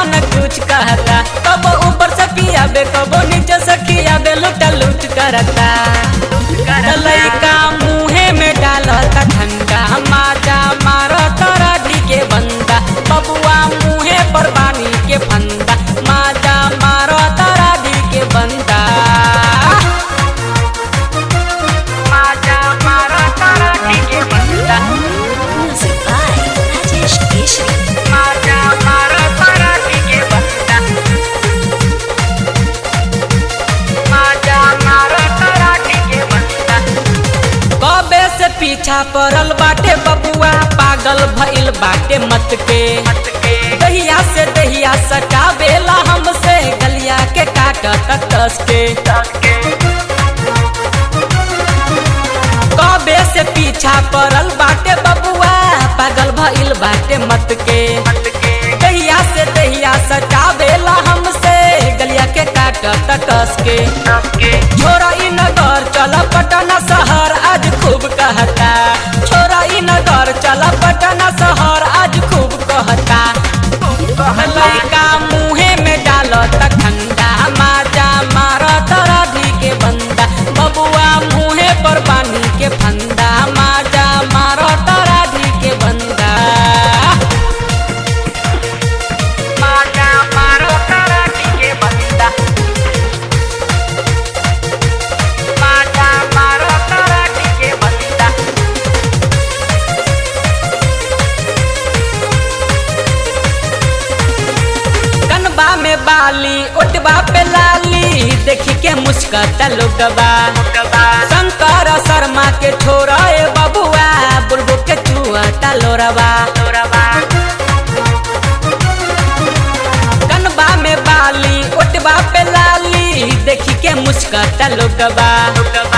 न कुछ कहता कबो ऊपर से पियाबे कबो नीचे से खियाबे लुटा लुट करता लइका मुहे में डालता ठंडा माजा मारता राधी के बंदा बबुआ मुहे पर बानी के फंदा माजा मारता राधी के बंदा माजा मारता राधी के बंदा Music by Rajesh Keshri. माजा मारता राधी के बंदा माजा मारता राधी के बंदा कबे से पीछा पड़ल बाटे बबुआ पागल भइल बाटे मत के दहिया से दहिया सटावेला हमसे गलिया के काटत कस के कबे से पीछा पड़ल बाटे बबुआ पागल भइल बाटे मत के दहिया से दहिया सटावेला हमसे गलिया के काटत कस के छोरा ई नगर चल पटना शहर आज खूब कहता छोरा ई नगर चल पटना शहर आज खूब कहता लइका मुहे में डालत ठंडा माजा मारत राधी के बंदा बबुआ मुहे पर पानी के फंदा माजा मारत राधी के बंदा माजा मारत राधी के बंदा माजा मारत राधी के बंदा कनबा में बाली ओटबा पे लाली देखी के मुस्कता लोगबा शंकर शर्मा के छोरा ए बबुआ बुलबुल के चुआता लोरबा कनबा में बाली ओटबा पे लाली देखी के मुस्कता लोगबा